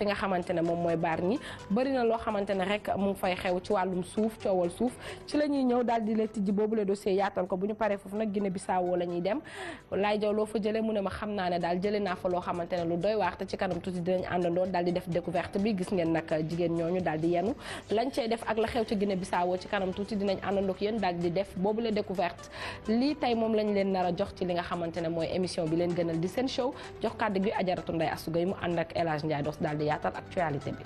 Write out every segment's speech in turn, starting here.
fi nga xamante ne moom mooy baar ñi bëri na loo xamante ne rek mu ngi fay xew ci wàllum suuf coowal suuf ci la ñuy ñëw daal di la tijji boobu le dossier yaatal ko bu ñu paree foofu nag Guinée Bissau la ñuy dem laay jaw loo fa jëlee mu ne ma xam naa ne daal jëlee naa fa loo xamante ne lu doy waar te ci kanam tuuti dinañ àndandoo daal di def découverte bi gis ngeen nag jigéen ñooñu daal di yenu lañ cey def ak la xew ci Guinée Bissau ci kanam tuuti dinañ àndandoo ak yéen daal di def boobu la découverte lii tey moom lañ leen nar a jox ci li nga xamante ne mooy émission bi leen gënal di seen show jox kàddu gi ajaratu Ndeye Astou Gueye mu ànd ak El Hadj Ndiaye dos daal di yaatal actualité bi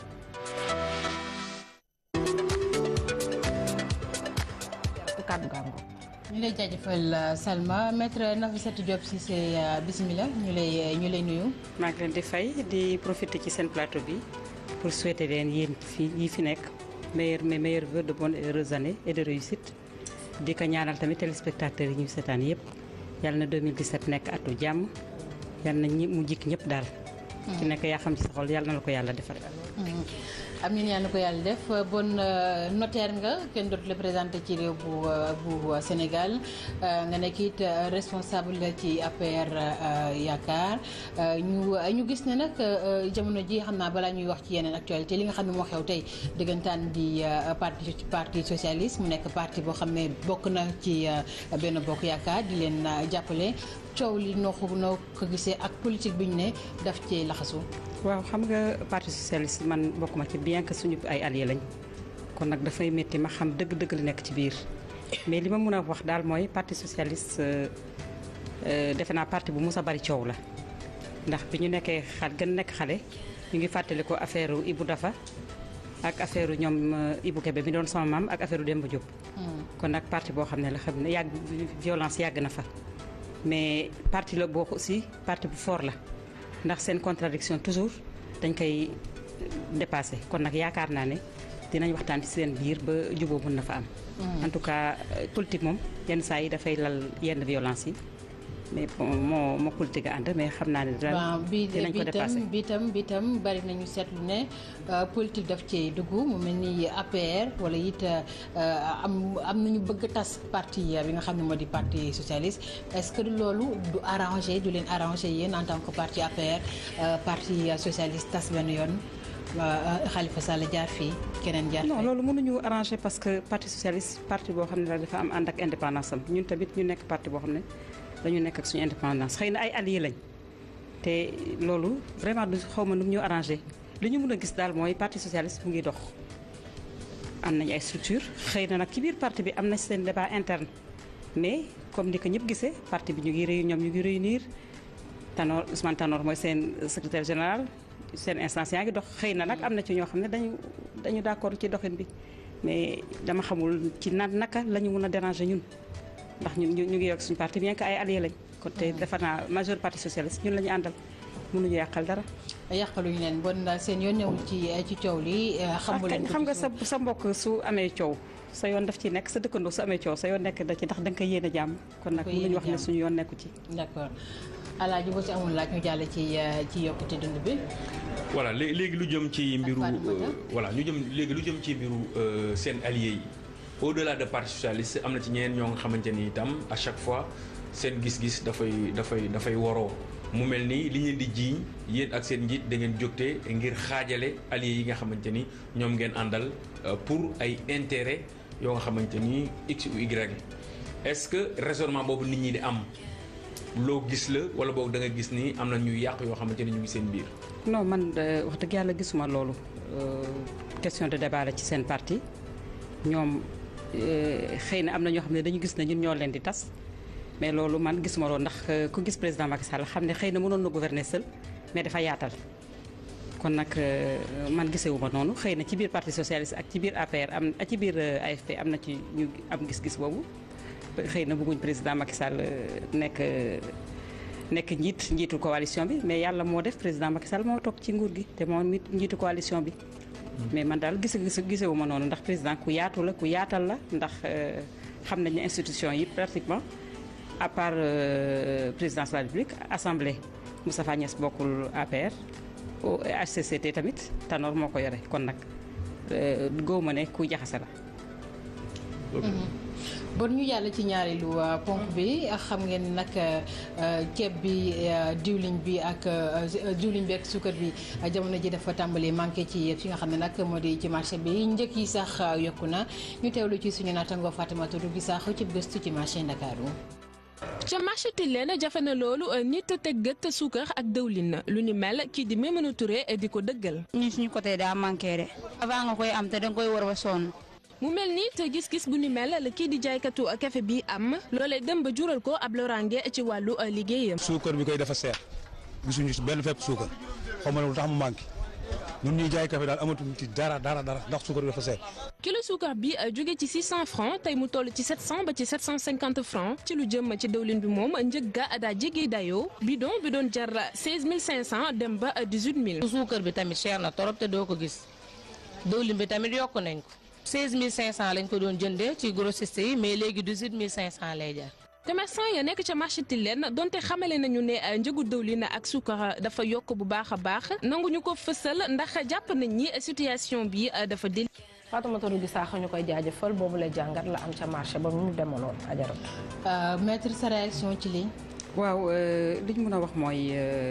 kàddu gàngo ñu lay jaajëfal Salma maître Nafissatou Diop Cissé bismillah ñu lay ñu lay nuyu. maa ngi leen di fay di profiter ci seen plateau bi pour souhaiter leen yéen fii yi fi nekk meilleur mais meilleurs vœux de bonnes et heureuses années et de réussite. di ko ñaanal tamit téléspectateurs yi ñu seetaan yëpp yàlla na 2017 nekk atu jàmm yàlla na ñi mu jikk ñëpp daal. ci nekk yaa xam ci sa xol yàlla na la ko yàlla defal. amiin yàlla na ko yàlla def bon notaire nga kenn dootu la présenté ci réew bu bu Sénégal nga nekk it responsable ci APR yaakaar ñu ñu gis ne nag jamono ji xam naa balaa ñuy wax ci yeneen actualité li nga xam ne moo xew tey dëggantaan di parti parti socialiste mu nekk parti boo xam ne bokk na ci benn bokk yaakaar di leen jàppale coow li noo ko noo ko gisee ak politique bi ñu ne daf ci laxasu. waaw xam nga parti socialiste man bokkuma ci bien que suñu ay alliés lañ kon nag dafay métti ma xam dëgg-dëgg li nekk ci biir mais li ma mën a wax daal mooy parti socialiste defe naa parti bu mus a bari coow la ndax bi ñu nekkee xal gën nekk xale ñu ngi fàttali ko affaire Ibou Dafa ak affaire ñoom Ibou Kébé mi doon sama maam ak affaire Demba Diop. kon nag parti boo xam ne la xam ne yàgg violence yàgg na fa mais parti la boo aussi parti bu fort la. ndax seen contradiction toujours dañ koy dépassé kon nag yaakaar naa ne dinañ waxtaan ci seen biir ba juboo mën na fa am. en tout cas politique moom yenn saa yi dafay lal yenn violence yi mais moo moo politique a ànd mais xam naa ne. daal dinañ ko dépassé bi tam bi tam bari nañu seetlu ne politique daf cee dugg mu mel ni APR wala it am am nañu bëgg tas parti bi nga xam ne moo di parti socialiste est-ce que loolu du arrangé du leen arrangé yéen en tant que parti APR parti socialiste tas benn yoon Khalifa Sall jaar fii keneen jaar non loolu mënuñu arrangé parce que parti socialiste parti boo xam ne la dafa am ànd ak indépendance am ñun tamit ñu nekk parti boo xam ne dañu nekk ak suñu indépendance xëy na ay alliés lañ te loolu vraiment du xaw ma nu ñu arrangé li ñu mën a gis daal mooy parti socialiste mu ngi dox am nañ ay structure xëy na nag ci biir parti bi am na seen débat interne mais comme ni ko ñëpp gisee parti bi ñu ngi réunir ñoom ñu ngi réunir Tanor Ousmane Tanor mooy seen secrétaire général seen instance yaa ngi dox xëy na nag am na ci ñoo xam ne dañu dañu d'accord ci doxin bi mais dama xamul ci na naka la ñu mën a déranger ñun ndax ñun ñu ngi yokk suñu parti bien que ay alliés lañ kon te defe naa majeure parti socialiste ñun la ñu àndal mënuñu yàqal dara. yàqaluñu leen bon daal seen yoon ñëwul ci ci coow li. xamu leen xam nga sa sa mbokk su amee coow sa yoon daf ci nekk sa dëkkandoo su amee coow sa yoon nekk da ci ndax da nga koy yéene jàmm. kon nag mënuñu wax ne suñu yoon nekku ci. d'accord alaaji boo ci amul laaj ñu jàll ci ci yokkute dund bi. voilà léegi lu jëm ci mbiru voilà ñu jëm léegi lu jëm ci mbiru seen alliés yi au-delà de parti socialiste am na ci ñeneen ñoo nga xamante ni itam à chaque fois seen gis-gis dafay dafay dafay waroo mu mel ni li ngeen di jiiñ yéen ak seen njiit da ngeen jógte ngir xaajale alliés yi nga xamante ni ñoom ngeen àndal pour ay intérêt yoo nga xamante ni x ou y est-ce que raisonnement boobu nit ñi di am loo gis la wala boog da nga gis ni am na ñuy yàq yoo xamante ni ñu ngi seen biir. non man wax dëgg yàlla gisuma loolu question de débat la ci seen parti ñoom xëy na am na ñoo xam ne dañu gis ne ñun ñoo leen di tas mais loolu man gisuma loolu ndax ku gis président Macky Sall xam ne xëy na mënoon na gouverner seul mais dafa yaatal. kon nag man gisewuma noonu xëy na ci biir parti socialiste ak ci biir APR am ak ci biir AFP am na ci ñu am gis-gis boobu xëy na bëgguñ président Macky Sall nekk. nekk njiit njiitu coalition bi mais yàlla moo def président Macky Sall moo toog ci nguur gi te moo njiitu coalition bi. mais man daal gise gisewu ma noonu ndax président ku yaatu la ku yaatal la ndax xam nañ ne institution yi pratiquement à part présidence de la République assemblée Moustapha Niasse bokkul APR. au HCCT tamit Tanor moo ko yore kon nag góob ma ne ku jaxase la. bon ñu yàlla ci ñaareelu ponk bi xam ngeen nag ceeb bi diwlin bi ak diwlin bi ak suukar bi jamono ji dafa tàmbali manqué ci fi nga xam ne nag moo di ci marché bi njëkk yi sax yokku na ñu teewlu ci suñu naataango Fatimata Touré gi sax ci gëstu ci marché Ndakaaru ca marché Tilène jafe na loolu nit teg gët suukar ak dëwlin lu ni mel kii di Maimouna Touré di ko dëggal. ñun suñu côté daa manqué de. avant nga koy am te danga koy war ba sonn. mu mel ni te gis-gis bu ni mel la kii di jaaykatu café bi am loolee dem ba jural ko ab loraange ci wàllu liggéeyam. suukar bi koy dafa seer gisuñu si benn fépp suukar xaw ma ne lu tax mu manqué ñun ñuy jaay café daal amatuñ ci dara dara dara ndax suukar bi dafa seer. kilo suukar bi jóge ci 600 francs tey mu toll ci 700 ba ci 750 francs ci lu jëm ci dëwlin bi moom njëg ga daa jéggi dayoo bidon bi doon jar 16500 dem ba 18000. suukar bi tamit cher na torop te doo ko gis dëwlin bi tamit yokk nañ ko 16500 lañ ko doon jëndee ci grossiste yi mais léegi 18500 lay jar. commerçant ya nekk ca marché Tilène donte xamale nañu ne njëgu dëwlin ak suukar dafa yokk bu baax a baax nanguñu ko fësal ndax jàpp nañ ni situation bi dafa déli. Fatoumata Touré Sakho ñu koy jaajëfal boobu la jàngat la am ca marché ba mu demaloon ajarot. maître sa réaction ci lii. waaw li ñu mën a wax mooy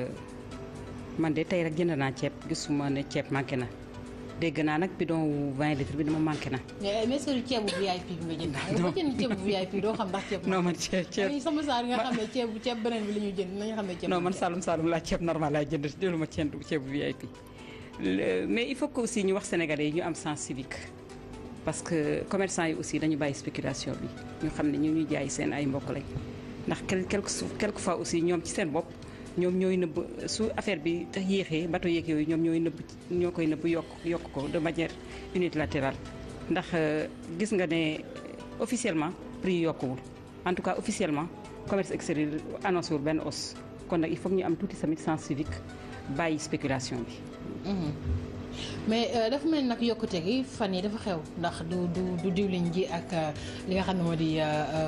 man de tey rek jënd naa ceeb gisuma ne ceeb manqué na dégg naa nag bidon wu 20 litres bi dama manqué na. mais mais est-ce que ceebu VIP bi nga jënd. boo jënd ceebu VIP doo xam ndax ceeb. non man ceeb ceeb sama saar nga xam ne ceeb ceeb beneen bi la ñuy jënd nañu xam ne ceeb. non man Saloum Saloum laa ceeb normal laay jënd jëluma ceeb ceebu VIP. mais il faut que aussi ñu wax sénégalais yi ñu am sens civique parce que commerçant yi aussi dañu bàyyi spéculation bi ñu xam ne ñu ñuy jaay seen ay mbokk lañ ndax quelque quelque fois aussi ñoom ci seen bopp ñoom ñooy nëbb su affaire bi tax yéexee bato yeeg yooyu ñoom ñooy nëbb ñoo koy nëbb yokk yokk ko de manière unilatérale ndax gis nga ne officiellement prix yokkuwul en tout cas officiellement commerce extérieur annoncé wul benn hausse kon nag il faut ñu am tuuti tamit sens civique bàyyi spéculation bi mais dafa mel ni nag yokkute gi fan yi dafa xew ndax du du du diwlin ji ak li nga xam ne moo di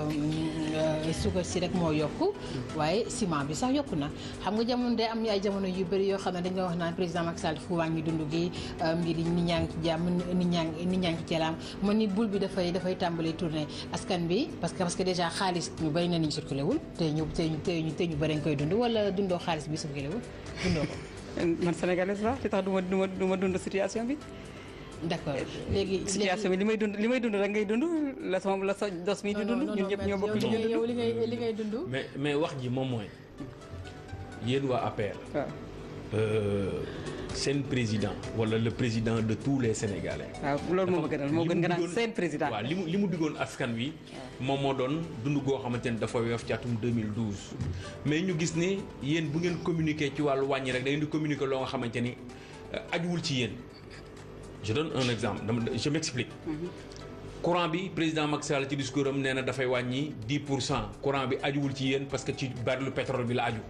suukar si rek moo yokku waaye ciment bi sax yokku na xam nga jamono day am ay jamono yu bëri yoo xam ne dañ nga wax naan président Macky Sall fu wàññi dund gi mbir yi nit ñaa ngi ci jàmm nit ñaa ngi nit ñaa ngi ci jalaam man ni bul bi dafay dafay tàmbali tourner askan bi parce que parce que déjà xaalis ñu bëri na niñ circulé wul te ñu te ñu te ñu bëri nga koy dund wala dundoo xaalis bi circulé wul dundoo ko man sénégalaise la li tax du ma du ma du ma dund situation bi. d'accord léegi situation bi li may dund li may dund rek ngay dund la sama la sa dos mi di dund. ñun ñëpp ñoo bokk ñu yow li ngay li ngay dund. mais mais wax ji moom mooy yéen waa APR. seen président wala le président de tous les sénégalais. waaw loolu moo ma gënal moo gën nga naan seen président. waaw li mu li mu diggoon askan wi. moom moo doon dund goo xamante ne dafa weef ci atum 2012. mais ñu gis ne yéen bu ngeen communiquer ci wàllu wàññi rek da ngeen di communiquer loo nga xamante ni ajuwul ci yéen. je donne un exemple dama je m'explique. courant bi président Macky Sall ci discours am nee na dafay wàññi 10 pour cent courant bi ajuwul ci yéen parce que ci baril pétrole bi la aju.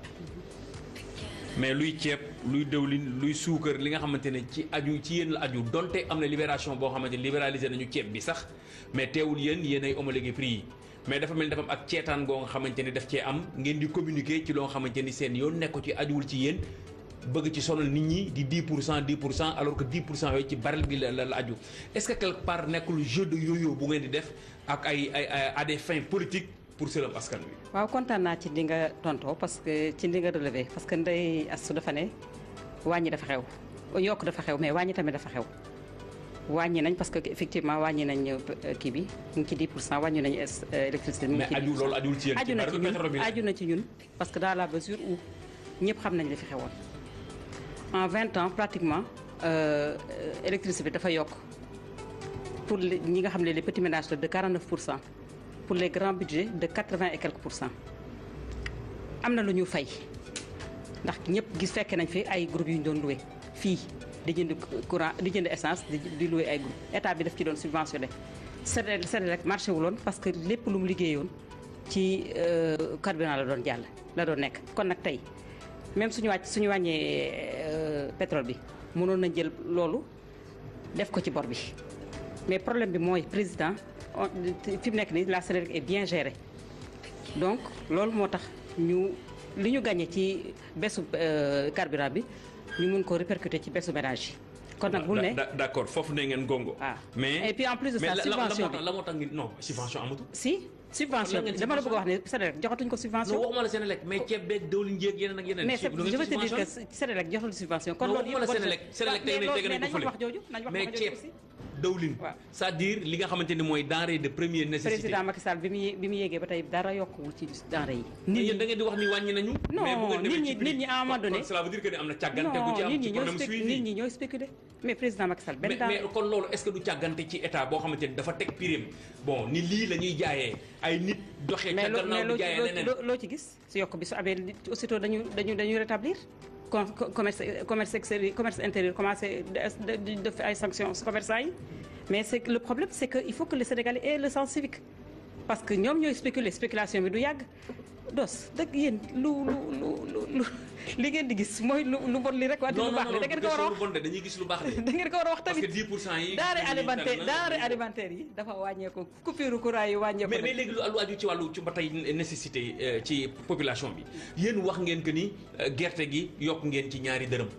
mais luy ceeb luy dëwlin luy suukar li nga xamante ne ci aju ci yéen la aju donte am na libération boo xamante ne libéralisé nañu ceeb bi sax mais teewul yéen yéen ay homologué prix yi mais dafa mel ni dafa am ak ceetaan goo nga xamante ni daf cee am ngeen di communiquer ci loo nga xamante ni seen yoon nekku ci ajuwul ci yéen bëgg ci sonal nit ñi di 10 pour cent 10 pour cent alors que 10 pour cent yooyu ci baril bi la la aju est-ce que quelque part nekkul jeu de yo-yo bu ngeen di def ak ay ay à des fins politiques pour sëlam askan wi. waaw kontaan naa ci li nga tontoo parce que ci li nga relevé parce que ndey astu dafa ne wàññi dafa xew yokk dafa xew mais wàññi tamit dafa xew wàññi nañ parce que effectivement wàññi nañ kii bi mu ngi ci 10 pour cent wàññi nañ électricité mu ngi mais ci aju loolu ajuwul ci yéen. aju na ci ci pétrole bi ñun la aju na ci ñun parce que dans la mesure où ñëpp xam nañ li fi xewoon en 20 ans pratiquement euh, électricité bi dafa yokk pour les- ñi nga xam ne les petits ménages la de 49 pour cent pour les grands budgets de 80 et quelques pour cent am na lu ñu fay ndax ñëpp gis fekke nañ fi ay groupes yu ñu doon loué fii di jënd courant di jënd essence di di loué ay groupe état bi daf ci doon subventionné Sénégal Sénégal marché wuloon parce que lépp lu mu liggéeyoon ci euh, carburant la doon jàll la doon nekk kon nag tey même suñu wàcc suñu wàññee euh, pétrole bi mënoon nañ jël loolu def ko ci bor bi mais problème bi mooy président on- fi mu nekk nii la Sénégal est bien gérée donc loolu moo tax ñu li ñu gagné ci besu euh, carburant bi ñu mun ko répercuter ci besu ménage yi kon nag bul ne Da- d'accord foofu ne ngeen gongo. Ah. mais Et puis en plus de mais ça, la- la- la subvention moo tax la moo tax ngi non subvention amatul. si subvention Lan ngeen dama la bëgg a wax ne subvention? Sénélec joxatuñ ko non subvention waxuma la Sénélec mais ceeb beeg diwlin jéeg yeneen ak yeneen. mais ci- c'est- lu je ngeen veux te dire que subventionné. Sénélec joxatul subvention kon non loolu waxuma la yëpp Sénélec Sénélec teg nañ teg nañ mais ko nañ wax fële. jooju nañ wax mais wax ceeb jooju aussi dawlin Waaw. c'est-à-dire li nga xamante ni mooy denrée de première nécessité. président Macky Sall bi mu yé- bi mu yéegee ba tey dara yokkuwul ci denrée yi mais yéen da ngeen di wax ni wàññi nañu. Non, mais bu ngeen demee nit ci ñi- prix, nit ñi à un moment kon- donné- kon cela veut dire que ni am na càggante bu ci non am nit ci ñi ñooy problème spécu- suivi. nit ñi ñooy spéculer mais président Macky Sall benn mais temps mais kon loolu est-ce que du càggante ci état boo xamante ni dafa teg pirim bon ni lii la ñuy jaayee ay nit doxee ca mais loo mais gannaaw loo di jaayee ci leneen. loo- loo ci gis si yokk bi su amee li- aussitôt dañu dañu dañu rétablir con co- commerce commerce extérieur commerce intérieur commencé de- de- de def ay sanctions commerçants yi mais c'est que le problème c'est que il faut que les Sénégalais aient le sens civique parce que ñoom ñooy spéculer spéculation bi du yàgg dos dëgg yéen lu lu lu lu lu li ngeen di gis mooy lu lu bon li rek wante non lu non baax non li da ngeen ko war a lu wax bon de dañuy gis lu baax de. da ngeen ko war a wax parce que tamit 10 pour cent yi. denrée gis nañu alimentaire tànn na- denrée alimentaire yi dafa wàññeeku coupure courant yi wàññeeku mais na. mais léegi lu lu aju ci wàllu ci ba tey nécessité euh, ci population bi yéen wax ngeen que ni euh, gerte gi yokk ngeen ci ñaari dërëm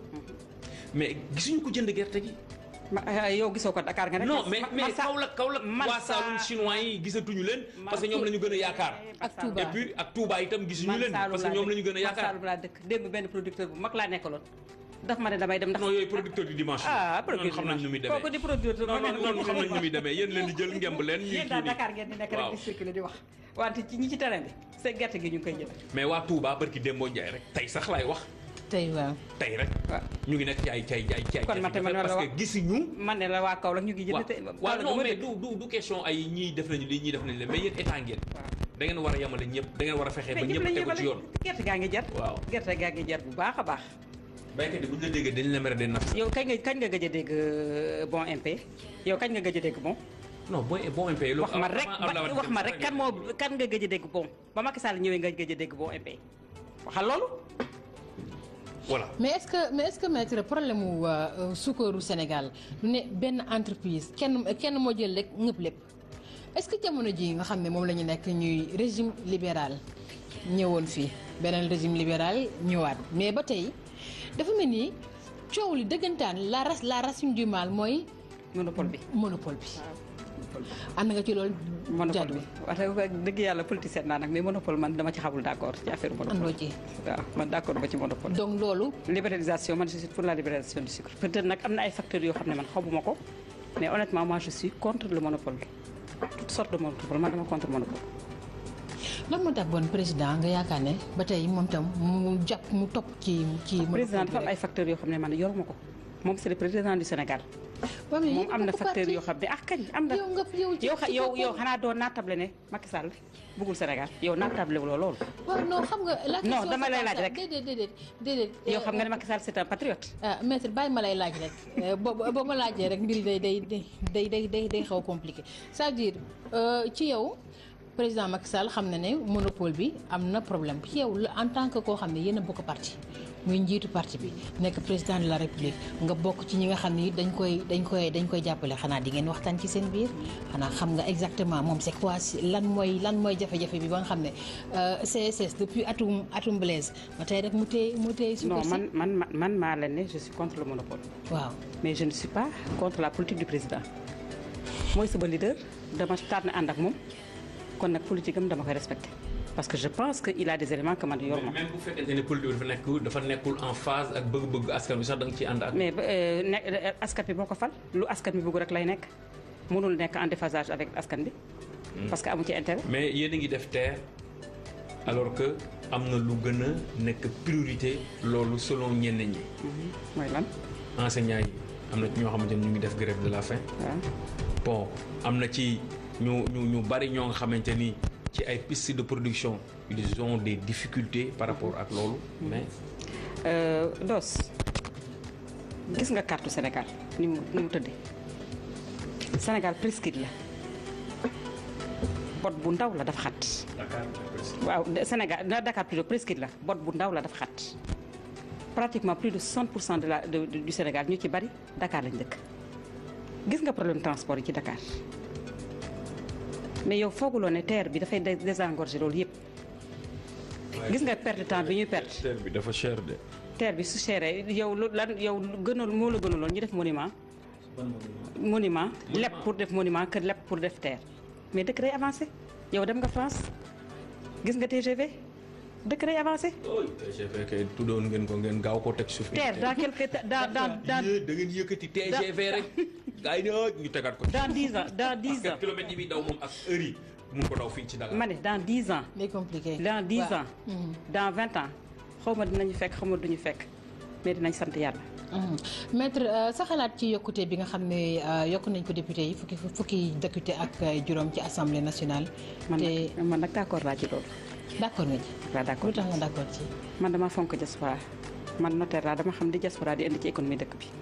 mais gisuñu ko jënd gerte gi. Ma- ah, yow gisoo ko Dakar nga rek. non mais Ma- mais Massa- Kaolack Kaolack waa Massa- Saloum chinois yi gisatuñu leen. parce que ñoom la ñu gën a yaakaar. ak Touba. et puis ak Touba itam gisuñu leen man parce que ñoom la ñu gën a man yaakaar. Saalum laa dëkk démb benn producteur bu mag laa nekkaloon daf ma ne damay dem ndax. non yooyu producteur du dimanche. ah noonu producteur xam nañ nu muy demee. kooku di producteur non non noonu xam nañ nu muy demee yéen leen di jël ngemb leen ñuy yéen kii daal nii. Dakar ngeen di nekk rek waaw di circuler di wax wante ci ñi ci terrain bi c'est gerte gi ñu ngi koy jël. mais waa Touba barki Dembo Ndiaye rek tey sax laay wax tey waaw. tey rek. waaw ñu ngi nekk ci ay ci ay ci ay ci ay Kon man tamit ma la parce wax- que gisuñu. man ne la waa Kaolack ñu ngi jënd te. waaw Kaolack non dama mais dëkk. du du du question ay ñii def nañu lii ñii def nañu leen mais yéen état ngeen. da ngeen war a yemale ñëpp da ngeen war a fexe ba mais ñëpp ñëpp la tegu ñuy ci yoon. gerte gaa ngi jar. waaw gerte gaa ngi jar bu baax a baax. baykat yi bu ñu la déggee dañu la mere de naf. yow kañ nga kañ nga gëj a dégg euh, bon MP yow kañ nga gëj a dégg bon. non bon bon MP lu wax ma rek ba- wax ma rek kan moo kan nga gëj a dégg bon ba Macky Sall ñëwee nga gëj a dégg bon MP waxal loolu. voilà mais est-ce que mais est-ce que maître problème mu euh, sukkaru Sénégal du ne benn entreprise kenn kenn moo jël rek ñëpp lépp est-ce que jamono ji nga xam ne moom la ñu nekk ñuy régime libéral ñëwoon fii beneen régime libéral ñëwaat mais ba tey dafa mel ni coow li dëggantaan la race la racine du mal mooy monopole bi. monopole bi. ànd nga ci loolu. monopole jàddu bi wax dëgg yàlla politicien naa nag mais monopole man dama ci xamul d'accord ci affaire monopole. àndoo ci. waaw man d'accord ba ci monopole. donc loolu. libéralisation man je suis pour la libéralisation du sucre peut-être nag am na ay facteurs yoo xam ne man xamuma ko mais honnêtement moi je suis contre le monopole toutes sortes de monopole man dama contre monopole. lan moo tax bon président nga yaakaar ne ba tey moom tam mu jàpp mu topp ci ci. président dafa am monopole ay facteurs yoo xam ne man yoruma ko moom c'est le président du Sénégal. waaw mais moom yéen am na bokk facteurs parti. yoo xam ne ah kañ am na. yow nga yow ci yow ci yow boppam. yow xanaa doon naatable ne Macky Sall bëggul Sénégal yow naatable wuloo loolu. waaw non xam nga. la Non, question dama c'est lay pas laaj ça. rek. déedéet déedéet déedéet. yow xam nga ne Macky Sall c'est un patriote. ah maître bàyyi ma lay laaj rek Euh, bo ba ma laajee rek mbir day day day day day day xaw a compliqué c'est-à-dire euh, ci yow président Macky Sall xam na ne monopole bi am na problème ci yow la en tant que koo xam ne yéen a bokk parti muy njiitu parti bi nekk président de la république nga bokk ci ñi nga xam ne dañ koy dañ koy dañ koy jàppale xanaa di ngeen waxtaan ci seen biir xanaa xam nga exactement moom c'est quoi si- lan mooy lan mooy jafe-jafe bi ba nga xam ne euh, CSS depuis atum atum Blaise ba tey rek mu téye mu téye non suukar si man man man man maa leen ne je suis contre le monopole. waaw mais je ne suis pas contre la politique du président mooy sama leader dama tànn ànd ak moom kon nag politique am dama koy respecté parce que je pense que il a des éléments que man yor ma même bu fekkente ne politique dafa nekk dafa nekkul en phase ak bëgg-bëgg askan bi sax da nga ciy ànd ak. mais euh, ne euh, askan bi moo ko fal lu askan bi bëgg rek lay nekk mënul nekk en déphasage avec askan bi parce que amu ci intérêt mais yéen a ngi def terre alors que am na lu gën a nekk priorité loolu selon ñenn ñi. mooy lan enseignants yi am na ci ñoo xamante ni ñu ngi def grève de la faim. waaw bon am na ci ñu ñu ñu bari ñoo nga xamante ni ci ay pistes de production ils ont des difficultés par rapport ak loolu mais Euh, Dos gis nga carte Sénégal ni mu ni mu tëddee Sénégal presqu'île la bot bu ndaw la dafa xat waaw de- Sénégal na Dakar plutôt presqu'île la bot bu ndaw la dafa xat pratiquement plus de 60 pour cent de la de- de- du Sénégal ñu ci bari Dakar lañ dëkk gis nga problème transport yi ci Dakar mais yow fooguloo ne terre bi dafay dé- désengorger loolu yëpp gis nga perte de temps bi ñuy perte terre bi dafa cher de terre bi su chéré yow lu lan yow gënal moo la gënaloon ñu def monument monument lépp pour def monument que lépp pour def terre mais dëkk day avancé yow dem nga France gis nga TGV dëkk day avancé TGV kay tuddoon ngeen ko ngeen gaaw ko teg suuf. terre dans quelque dans dans dans Yee, da ngeen yëkkati TGV rek. gars yi ne ñu tegaat ko. dans dix ans dans dix parce ans que kilomètres yi muy daw moom ak heure yi mun ko daw fii ci Dakar. ma ne dans dix ans day compliqué. dans dix waaw. ans dans vingt ans xaw ma dinañu fekk xaw ma duñu fekk mais dinañ sant yàlla Mhm. maître euh, sa xalaat ci yokkute bi nga xam ne euh, yokk nañ ko député yi fukki fukki député ak euh, juróom ci assemblée nationale. man te nag man nag d'accord laa ci loolu d' accord nga ci. waaw d'accord lu tax nga d' accord ci. man dama fonk diaspora man notaire laa dama xam di diaspora di indi ci économie dëkk bi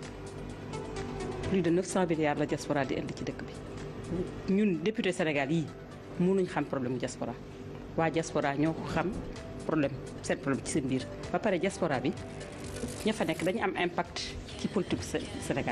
plus de 900 milliards la diaspora di indi ci dëkk bi ñun député Sénégal yii mënuñ xam problème mu diaspora waa diaspora ñoo ko xam problème seen problème ci seen biir ba pare diaspora bi ña fa nekk dañu am impact ci politique Sé- Sénégal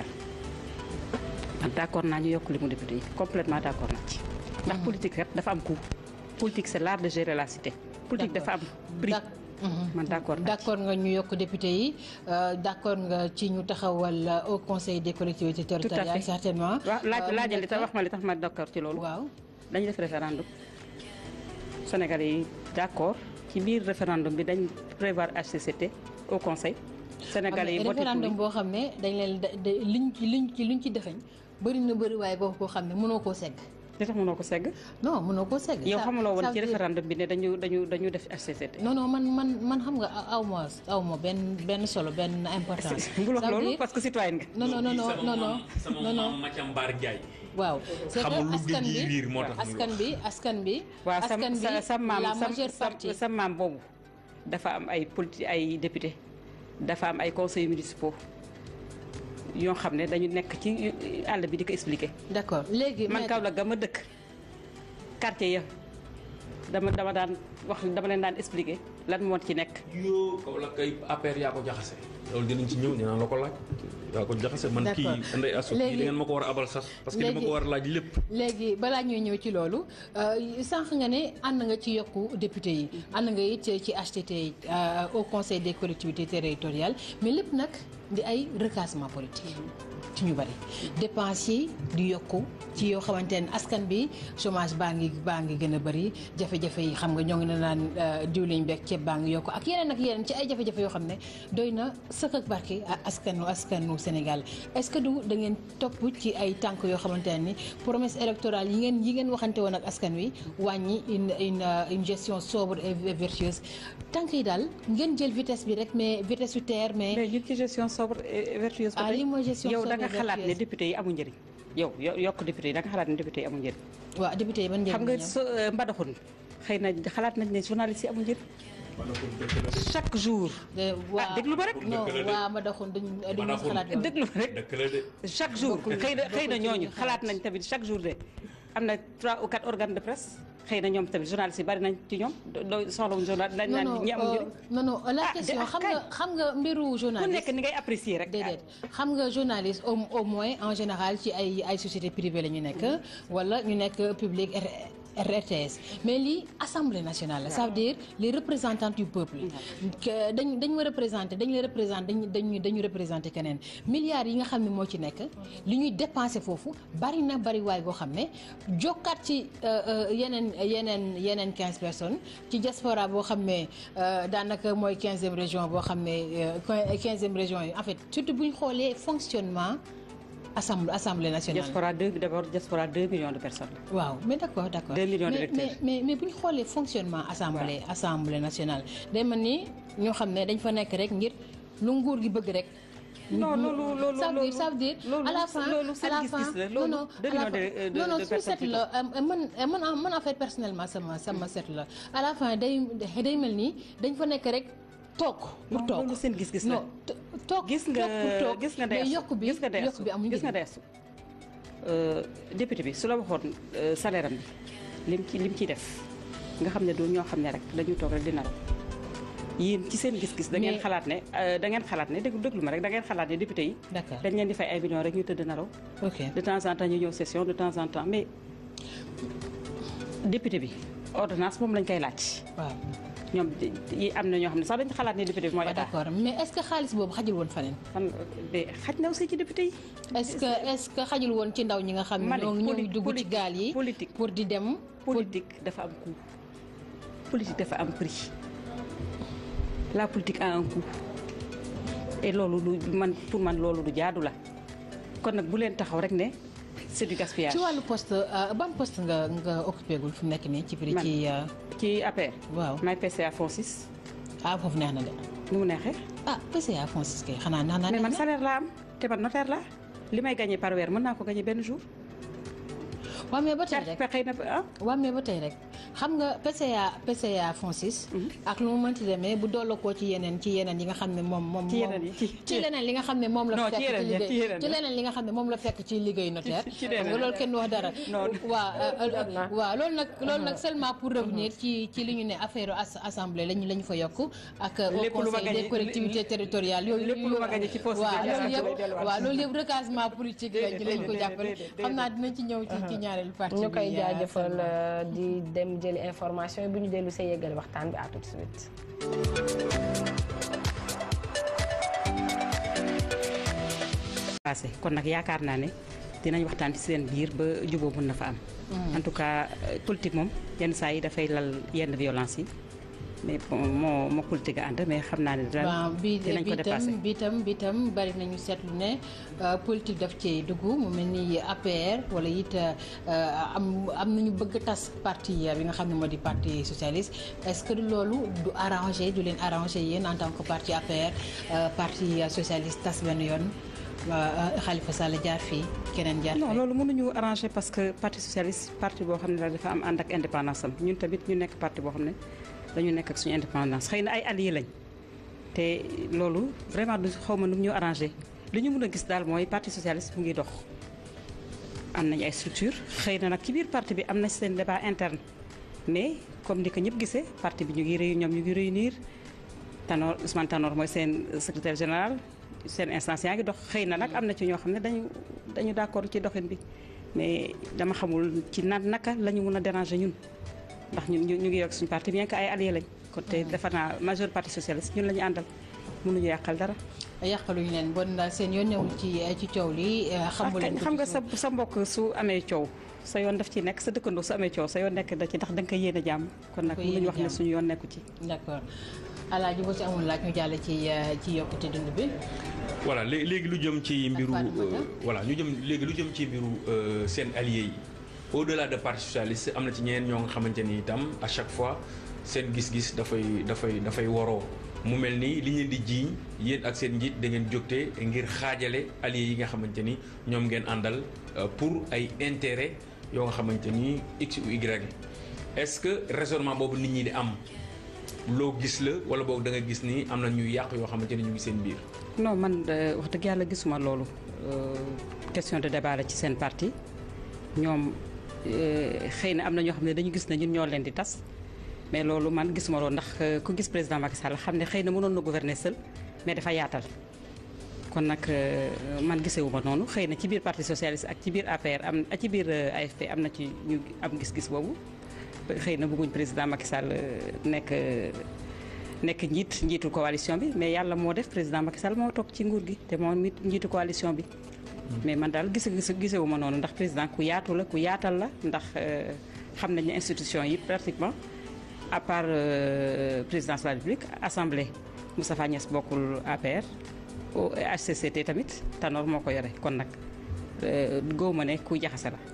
man d'accord naa ñu yokk li mu député yi complètement d'accord naa ci ndax politique rek dafa am coût politique c'est l'art de gérer la cité politique dafa am prix D'ac- Mhm. man d'accord d' naa ci. accord nga ñu yokk député yi euh, d' accord nga ci ñu taxawal euh, au conseil des collectivités tout à territoriales fait certainement. waaw laaj Euh, mu laajal li tax nekk- wax ma li tax ma d'accord ci loolu. waaw dañu def référendum Sénégalais yi d'accord ci biir référendum bi dañ prévoir HCCT au conseil. Sénégalais yi am na voté pour référendum yi. boo xam ne dañ leen da da- liñ ci liñ ci liñ ci dëxañ bëri na bëri waaye boo ko xam ne mënoo koo segg. li tax mënoo ko segg. non mënoo koo segg. yow Ça- xamuloo ça woon ci veut dire- référendum bi ne dañu dañu dañu def HCCT. non non man man man xam nga aw ma aw ma benn benn solo benn importance. bul wax Ça veut loolu dire- parce que citoyenne nga. non non non non non non sama non non maam Mathiam Mbar Ndiaye. waaw c'est que xamul lu askan géej gi bi riir moo tax muy askan bi askan bi waaw sa askan bi sa sa maam la sa majeure sa partie sa maam boobu dafa am ay politi ay député dafa am ay conseillers municipaux yoo xam ne dañu nekk ci àll bi di ko expliquer. d'accord léegi man maître- Kaolack ga ma dëkk quartier ya dama dama daan wax dama leen daan expliquer lan moo ci nekk. yoo kaw la kay APR yaa ko jaxase. loolu dinañ ci ñëw dinaa la ko laaj. yaa ko jaxase man kii D'accord. Ndeye Assou Léegi- kii da ngeen ma ko war a abal sax. parce que li ma léegi- ko war a laaj lépp. léegi balaa ñuy ñëw ci loolu euh, sànq nga ne ànd nga ci yokku député yi ànd nga it ci HTT yi euh, au conseil des collectivités territoriales mais lépp nag di ay recasement politique ci ñu bari dépenses yi di yokku ci yoo xamante ne askan bi chômage baa ngi baa ngi gën a bari jafe-jafe yi xam nga ñoo ngi ne naan euh, diwlin beeg ceeb baa ngi yokku ak yeneen ak yeneen ci ay jafe-jafe yoo xam ne doy na sëkk ak barke a- askanu askanu Sénégal est-ce que du da ngeen topp ci ay tànk yoo xamante ne ni promesse électorale yi ngeen yi ngeen waxante woon ak askan wi wàññi une une euh, une gestion sobre et vertueuse tànk yi daal ngeen jël vitesse bi rek mais vitesse su terre mais. mais ñun ci gestion sobre et vertueuse. ba Ah, tey lii mooy gestion yow sobre da nga et xalaat ne vertueuse. député yi amul njëriñ. yow yo- yokk député yi da nga xalaat ne député yi amul njëriñ. waaw député yi ban njëriñ xam la nga ñoom? so mbadaxun xëy na xalaat nañ ne journaliste yi amul njëriñ. chaque jour. de waa déglu ma rek. non Dëgg la de. waa ma daxoon duñ duñ Madaxun. xalaat loolu. déglu ma rek. dëkk la de. chaque jour Bokkul- xëy na xëy na bokkul ci ñooñu li ñu xalaat. xalaat nañ tamit chaque jour de am na trois ou quatre organes de presse xëy na ñoom tamit journalistes yi bari nañ ci ñoom doo soxlawuñ journal dañ non naan non ñi amul euh, njëriñ non non la Ah, question de- xam kay. nga xam nga mbiru ku journaliste. nekk ni ngay apprécier rek déedéet xam nga journaliste au au moins en général ci ay ay société privée la ñu nekk wala ñu nekk public R- RTS mais lii assemblée nationale la ça veut dire les représentants du peuple que dañ dañ ma représenté dañ la représenté dañ dañu dañu représenté keneen milliards yi nga xam ne moo ci nekk li ñuy dépensé foofu bari na bari waay boo xam ne jokkaat ci euh, euh, yeneen yeneen yeneen quinze personnes ci diaspora boo xam ne euh, daanaka mooy quinzième région boo xam ne quinzième région yi en fait surtout bu ñu xoolee fonctionnement assemblée assemblée nationale. diaspora deux d'abord diaspora deux millions de personnes waaw mais d'accord d'accord Deux millions mais, d'électeurs. mais mais mais bu ñu xoolee fonctionnement assemblée assemblée nationale day mel ni ñoo xam ne dañ fa nekk rek ngir lu nguur gi bëgg rek. non loolu loolu ça veut dire ça veut dire loolu à la fin loolu à seen la gis-gis fin la non loolu non deux à la millions de fin de non non de su personnes set la euh, man euh, man en man en fait personnellement sama sama set la à la fin day day mel ni dañ fa nekk rek toog pour Non, toog loolu seen gis-gis la. non to- toog gis nga toog pour toog gis nga mais deesu yokk bi gis nga deesu yokk bi amul gis nga njëriñ. deesu député bi su la waxoon euh, salaire am bi lim ci lim ciy def nga xam ne doo ñoo xam ne rek dañuy toog rek di naraw yéen ci seen gis-gis da ngeen Mais- xalaat ne euh, da ngeen xalaat ne déglu déglu ma rek da ngeen xalaat ne député yi D'accord. dañ leen di fay ay millions rek ñu tëdd naraw ok de temps en temps ñu ñëw session de temps en temps mais député bi ordonnance moom lañ koy laaj waaw ñoom yi am na ñoo xam ne sax dañu xalaat ne député bi mooy waaw état d'accord mais est-ce que xaalis boobu xajul woon faneen fan de xaj na aussi ci député yi est-ce que est-ce que xajul woon ci ndaw ñi nga xam ma ne ne ñoo ñoo poli- dugg ci politique- gaal yi politique pour di dem politique dafa am coût politique dafa am prix la politique a un coût et loolu du man pour man loolu du jaadu la kon nag bu leen taxaw rek ne c'est du gaspillage ci wàllu poste euh, ban poste nga nga occupé gul fi mu nekk nii ci biir Man. ci euh, ci APR waaw may PCA Fonsis ah foofu neex na de nu mu neexee ah PCA Francis kay xanaa neex na mais man neex na. salaire laa am te man notaire laa li may gagné par weer mën naa ko gagné benn jour waaw mais ba tey rek xëy na ah waaw mais ba tey rek xam nga PCA PCA Francis ak lu mu mënti demee bu dolloo koo ci yeneen ci yeneen yi nga xam ne moom moom Ci yeneen yi, moom- ci- ci leneen li nga xam ne moom la Non, fekk ci yeneen yi, liggéey ci yeneen ci yi. leneen li nga xam ne moom la fekk ci liggéeyu notaire ci xam leneen nga loolu kenn wax dara Non. waaw euh, euh, waaw loolu nag loolu nag seulement pour revenir ci ci li ñu ne affaire as- assemblée lañu la ñu fa yokk ak au Lépp lu ma conseil des gagné- collectivités territoriales yooyu lépp lu ma gagné ci poste waaw bi loolu lay yëpp delluwaat. waaw loolu yëpp recasement politique lañ lañ ko déedéet, jàppale déedéet, xam naa dinañ ci ñëw ci ci ñaareelu partie ñu koy bi, euh, jaajëfal Salma. euh, di dem jëli information yi bu ñu dellu see yëgale waxtaan bi à tout de suite. passé kon nag yaakaar naa ne dinañ waxtaan ci seen biir ba juboo mën na fa am en tout cas euh, politique moom yenn saa yi dafay lal yenn violence yi mais bon, moo moo politique a ànd mais xam naa ne daal waaw bi dinañ ko bi dépassé tam bi tam bi tam bari nañu seetlu ne euh, politique daf ci dugg mu mel ni APR wala it euh, am am nañu bëgg tas parti bi nga xam ne moo di parti socialiste est-ce que du loolu du arrangé du leen arrangé yéen en tant que parti APR euh, parti socialiste tas benn yoon euh, Khalifa Sall jaar fii keneen jaar non fii. loolu mënuñu arrangé parce que parti socialiste parti boo xam ne daal dafa am ànd ak indépendance am ñun tamit ñu nekk parti boo xam ne dañu nekk ak suñu indépendance xëy na ay alliés lañ te loolu vraiment du xaw ma nu mu ñu arrangé li ñu mën a gis daal mooy parti socialiste mu ngi dox am nañ ay structure xëy na nag ci biir parti bi am na seen débat interne mais comme ni ko ñëpp gisee parti bi ñu ngi réu ñoom ñu ngi réunir Tanor Ousmane Tanor mooy seen secrétaire général seen instance yaa ngi dox xëy na nag am na ci ñoo xam ne dañu dañu d'accord ci doxin bi mais dama xamul ci na naka la ñu mën a déranger ñun ndax ñun ñu ñu ngi yokk suñu parti bien que ay alliés lañ kon te defe naa majeure parti socialiste ñun la ñu àndal mënuñu yàqal dara. yàqaluñu leen bon seen yoon newul ci ci coow li xamu leen ko xam ci nga suuf. sa sa mbokk su amee coow sa yoon daf ci nekk sa dëkkandoo su amee coow sa yoon nekk da ci ndax da nga koy yéene jàmm kon nag koy mënuñu yéene wax ne jàmm. suñu yoon nekku ci d'accord alaaji boo ci amul laaj ñu jàll ci euh, ci yokkute dund bi voilà lé- léegi lu jëm ci mbiru Fatoumata. euh, voilà ñu jëm léegi lu jëm ci mbiru euh, seen alliés yi au delà de parti socialiste am na ci ñeneen ñoo nga xamante ni itam à chaque fois seen gis-gis dafay dafay dafay waroo mu mel ni li ngeen di jiiñ yéen ak seen njiit da ngeen jógte ngir xaajale alliés yi nga xamante ni ñoom ngeen àndal euh, pour ay intérêt yoo nga xamante ni x ou y est-ce que raisonnement boobu nit ñi di am loo gis la wala boog da nga gis ni am na ñuy yàq yoo xamante ni ñu ngi seen biir non man euh, wax dëgg yàlla gisuma loolu Euh, question de débat la ci seen parti ñoom euh, xëy na am na ñoo xam ne dañu gis ne ñun ñoo leen di tas mais loolu man gisuma loolu ndax euh, ku gis président Macky Sall xam ne xëy na mënoon na gouverner seul mais dafa yaatal kon nag euh, man gisewuma noonu xëy na ci biir parti socialiste ak ci biir APR am ak ci biir euh, AFP am na ci ñu am gis-gis boobu xëy na bëgguñ président Macky Sall euh, nekk euh, nekk njiit njiitu coalition bi mais yàlla moo def président Macky Sall moo toog ci nguur gi te moo mit njiitu coalition bi. mais man daal gise gise gisewu ma noonu ndax président ku yaatu la ku yaatal la ndax euh, xam nañ ne institution yi pratiquement à part euh, présidence de la République assemblée Moustapha Niass bokkul APR au HCCT tamit Tanor moo ko yore kon nag euh, góob ma ne ku jaxase la.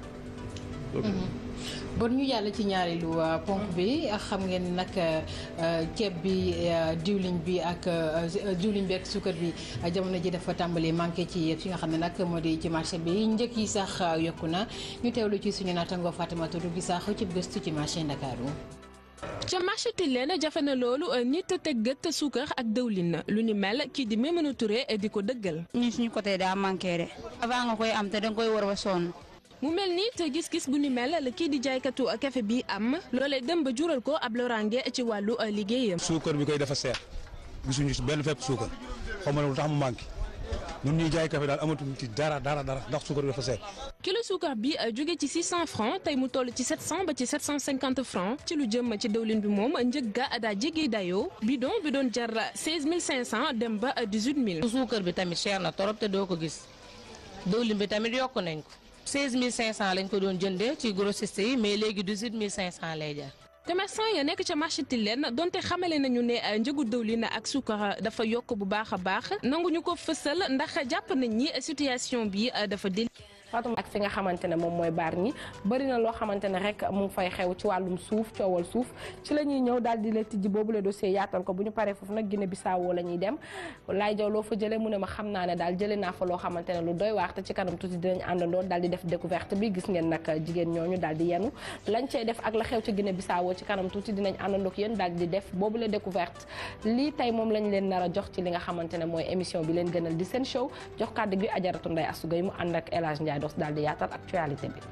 bon ñu yàlla ci ñaareelu euh, ponk bi xam ngeen ni nag euh, ceeb bi euh, diwlin bi ak euh, diwlin bi ak suukar bi euh, jamono ji dafa tàmbali manqué ci fi nga xam ne nag moo di ci marché bi njëkk yi sax euh, yokku na ñu teewlu ci suñu naataango Fatimata Touré gi sax ci gëstu ci marché Ndakaaru ca marché Tilène jafe na loolu nit teg gët suukar ak dëwlin lu ni mel kii di Maimouna Touré di ko dëggal. ñun suñu côté daa manqué de avant nga koy am te danga koy war ba sonn mu mel ni te gis-gis bu ni mel la kii di jaaykatu café bi am loolee dem ba jural ko ab loraange ci wàllu liggéeyam. suukar bi koy dafa seer gisuñu si benn fépp suukar xaw ma ne lu tax mu manqué ñun ñuy jaay café daal amatuñ ci dara dara dara ndax suukar bi dafa seet. kilo suukar bi jóge ci 600 francs tey mu toll ci 700 ba ci 750 francs ci lu jëm ci dëwlin bi moom njëg ga daa jéggi dayoo bidon bi doon jar 16500 dem ba 18000. suukar bi tamit cher na torop te doo ko gis diwlin bi tamit yokk nañ ko 16500 lañ ko doon jëndee ci grossiste yi mais léegi 18500 lay jar. commerçant ya nekk ca marché Tilène donte xamale nañu ne njëgu dëwlin ak suukar dafa yokk bu baax a baax nanguñu ko fësal ndax jàpp nañ ni situation bi dafa déli Fatou ak fi nga xamante ne moom mooy baar ñi bëri na loo xamante ne rek mu ngi fay xew ci wàllum suuf coowal suuf ci la ñuy ñëw daal di la tijji boobu le dossier yaatal ko bu ñu paree foofu nag Guinée Bissau la ñuy dem laay jaw loo fa jëlee mu ne ma xam naa ne daal jëlee naa fa loo xamante ne lu doy waax te ci kanam tuuti dinañ àndandoo daal di def découverte bi gis ngeen nag jigéen ñooñu daal di yenu lañ cey def ak la xew ci Guinée Bissau ci kanam tuuti dinañ àndandoo ak yéen daal di def boobu le découverte lii tey moom lañ leen nar a jox ci li nga xamante ne mooy émission bi leen gënal di seen show jox kàddu gi ajaratu Ndeye Astou Gueye mu ànd ak El Hadj Ndiaye dos daal di yaatal actualité bi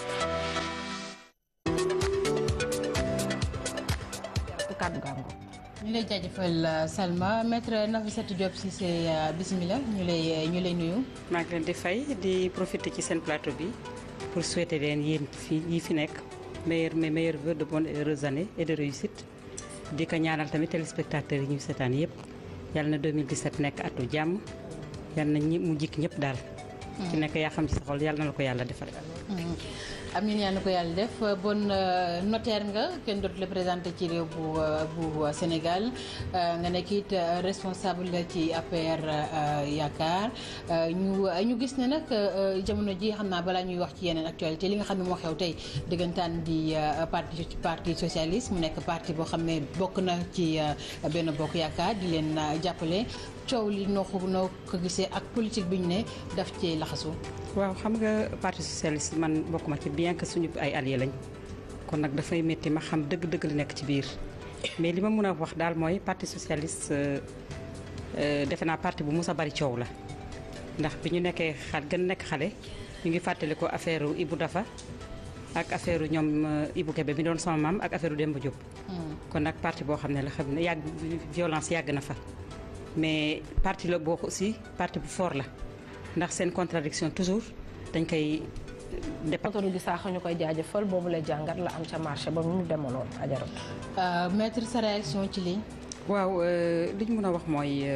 kàddu gàngo ñu lay jaajëfal Salma maître Nafissatou Diop Cissé bismillah ñu lay ñu lay nuyu. maa ngi leen di fay di profiter ci seen plateau bi pour souhaiter leen yéen fii yi fi nekk meilleur mes meilleurs vœux de bonnes et heureuses années et de réussite di ko ñaanal tamit téléspectateurs yi ñu seetaan yëpp yàlla na 2017 nekk atu jàmm yàlla na ñi mu jikk ñëpp daal. ci nekk yaa xam ci sa xol yàlla na la ko yàlla defal. amiin yaa na ko yàlla def bon notaire nga kenn dootu la présenté ci réew bu bu Sénégal nga nekk it responsable ci APR yaakaar ñu ñu gis ne nag jamono ji xam naa balaa ñuy wax ci yeneen actualité li nga xam ne moo xew tey diggantaan di parti parti socialiste mu nekk parti boo xam ne bokk na ci benn bokk yaakaar di leen jàppale coow li noo ko noo ko gisee ak politique bi ñu ne daf ci laxasu waaw xam nga parti socialiste man bokk ma ci bien que suñu ay alliés lañ kon nag dafay métti ma xam dëgg-dëgg li nekk ci biir mais li ma mën a wax daal mooy parti socialiste defe naa parti bu mus a bari coow la ndax bi ñu nekkee xal gën nekk xale ñu ngi fàttali ko affaire Ibou Dafa ak affaire ñoom Ibou Kébé bi doon sama maam ak affaire Demba Diop. kon nag parti boo xam ne la xam ne yàgg violence yàgg na fa mais parti la boo aussi parti bu fort la. ndax seen contradiction toujours dañ koy. département di saax ñu koy jaajëfal boobu la jàngat la am ca marché ba mu demaloon ajaratu. maître sa réaction ci lii. waaw li ñu mën a wax mooy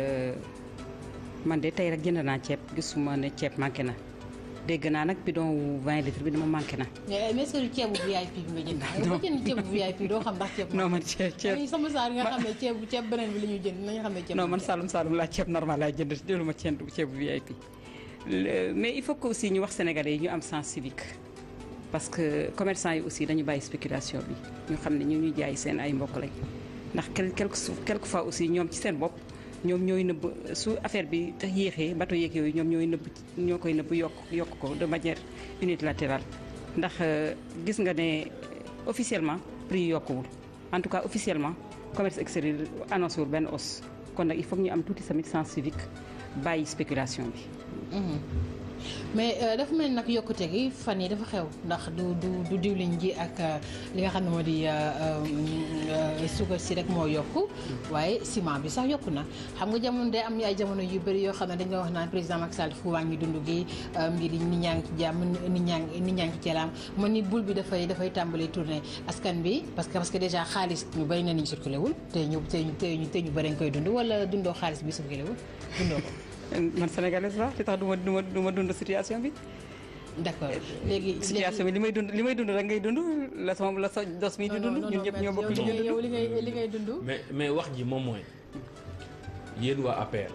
man de tey rek jënd naa ceeb gisuma ne ceeb manqué na dégg naa nag bidon wu 20 litres bi dama manqué na. mais mais est-ce que ceebu VIP bi nga jënd. dama jënd ceebu VIP doo xam ndax ceeb. non man ceeb ceeb sama saar nga xam ne ceeb ceeb beneen bi la ñuy jënd nañu xam ne ceeb. non man Saloum Saloum laa ceeb normal laa jënd jëluma ceeb ceebu VIP. mais il faut que aussi ñu wax sénégalais yi ñu am sens civique parce que commerçant yi aussi dañu bàyyi spéculation bi ñu xam ne ñu ñuy jaay seen ay mbokk lañ ndax quelque quelque fois aussi ñoom ci seen bopp ñoom ñooy nëbb su affaire bi tax yéexee bato yeeg yooyu ñoom ñooy nëbb ñoo koy nëbb yokk yokk ko de manière unilatérale ndax gis nga ne officiellement prix yi yokkuwul en tout cas officiellement commerce extérieur annoncé wul benn hausse kon nag il faut que ñu am tuuti tamit sens civique bàyyi spéculation bi mais dafa mel nag yokkute gi fan yi dafa xew ndax du du du diwlin ji ak li nga xam ne moo di suukar si rek moo yokku waaye ciment bi sax yokku na xam nga jamono day am ay jamono yu bëri yoo xam ne dañ nga wax naan président Macky Sall fu wàññi dund gi mbir yi nit ñaa ngi ci jàmm nit ñaa ngi nit ñaa ngi ci jalaam man ni bul bi dafay dafay tàmbali tourner askan bi parce que parce que déjà xaalis ñu bëri na ñu circulé wul te ñu te ñu te ñu bëri nga koy dund wala dundoo xaalis bi circulé wul dundoo ko man sénégalaise la li tax du ma du ma du ma dund situation bi. d'accord léegi situation bi li may dund li may dund rek ngay dund la sama la sa dos mi di dund ñun ñëpp ñoo bokk li ñuy dund. yow li ngay li ngay dund. mais mais wax ji moom mooy yéen waa APR.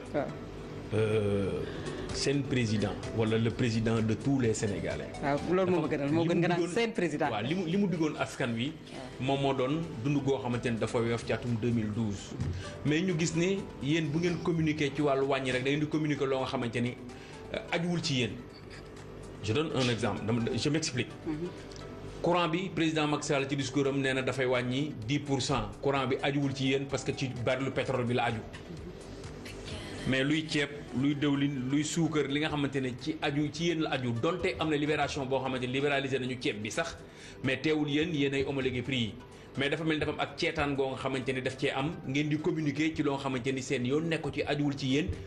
seen président wala le président de tous les sénégalais. waaw loolu moo ma gënal moo gën nga naan seen président. waaw li mu li mu diggoon askan wi. moom moo doon dund goo xamante ne dafa weef ci atum 2012. mais ñu gis ne yéen bu ngeen communiquer ci wàllu wàññi rek da ngeen di communiquer loo nga xamante ni ajuwul ci yéen. je donne un exemple dama je m'explique. courant bi président Macky Sall ci discours am nee na dafay wàññi 10 pour cent courant bi ajuwul ci yéen parce que ci baril pétrole bi la aju. mais luy ceeb luy dëwlin luy suukar li nga xamante ne ci aju ci yéen la aju donte am na libération boo xamante ne libéralisé nañu ceeb bi sax mais teewul yéen yéen ay homologué prix yi mais dafa mel ni dafa am ak ceetaan goo nga xamante ne daf cee am ngeen di communiquer ci loo xamante ni seen yoon nekk ci ajuwul ci yéen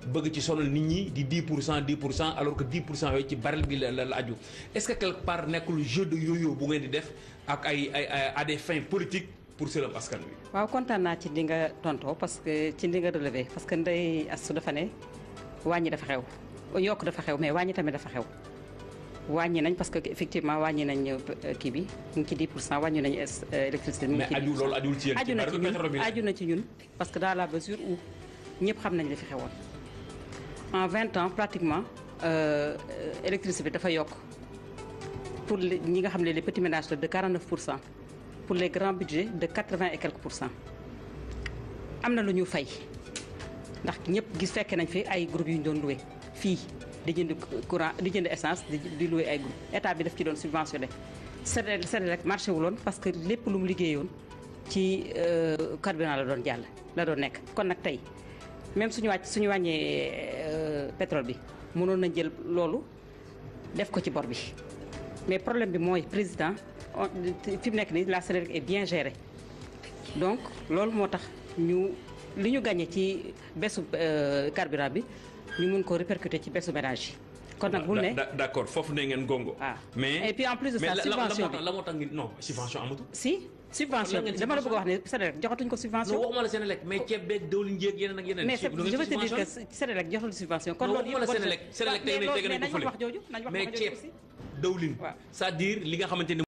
bëgg ci sonal nit ñi di 10 pour cent 10 pour cent alors que 10 pour cent yooyu ci baril bi la la la aju est-ce que quelque part nekkul jeu de yo-yo bu ngeen di def ak ay ay ay à des fins politiques pour sëlëm askan wi. waaw kontaan naa ci li nga tontoo parce que ci li nga relevé parce que ndey astu dafa ne wàññi dafa xew yokk dafa xew mais wàññi tamit dafa xew wàññi nañ parce que effectivement wàññi nañ euh, kii bi mu ngi ci 10 pour cent wàññi nañ es- euh, électricité mu ngi mais ci 10 aju pour cent. loolu ajul ci yéen aju ci na ci baril pétrole bi ñun la. aju na ci ñun parce que dans la mesure où ñëpp xam nañ li fi xewoon en 20 ans pratiquement euh, euh, électricité bi dafa yokk pour les- ñi nga xam ne les petits ménages la de 49 pour cent pour les grands budgets de 80 et quelques pour cent am na lu ñu fay ndax ñëpp gis fekke nañ fi ay groupes yu ñu doon loué fii di jënd courant di jënd essence di di loué ay groupe état bi daf ci doon subventionné Senelec Senelec marché wuloon parce que lépp lu mu liggéeyoon ci euh, carburant la doon jàll la doon nekk kon nag tey même suñu wàcc suñu wàññee euh, pétrole bi mënoon nañ jël loolu def ko ci bor bi mais problème bi mooy président on- fi mu nekk nii la Senelec est bien gérée donc loolu moo tax ñu li ñu gagné ci besu euh, carburant bi ñu mun ko répercuter ci besu ménage yi kon nag bul ne Da- da- d'accord foofu ne ngeen gongo. Ah. mais Et puis en plus de mais ça, la- la- la subvention moo tax bi. la moo tax ngi non subvention amatul. si subvention Lan ngeen bi dama la bëgg a wax ne Senelec joxatuñ ko non subvention waxuma la Senelec mais ceeb beeg diwlin jéeg yeneen ak yeneen. mais c'est- lu ngeen je veux ci te dire que subventionné. Senelec joxatul subvention kon non loolu waxuma la yëpp Senelec Senelec tey mais nañ loolu- teg mais nañ ko nañ wax fële. wax jooju nañ wax mais wax jooju ceeb aussi dawlin Waaw. c'est-à-dire li nga xamante ni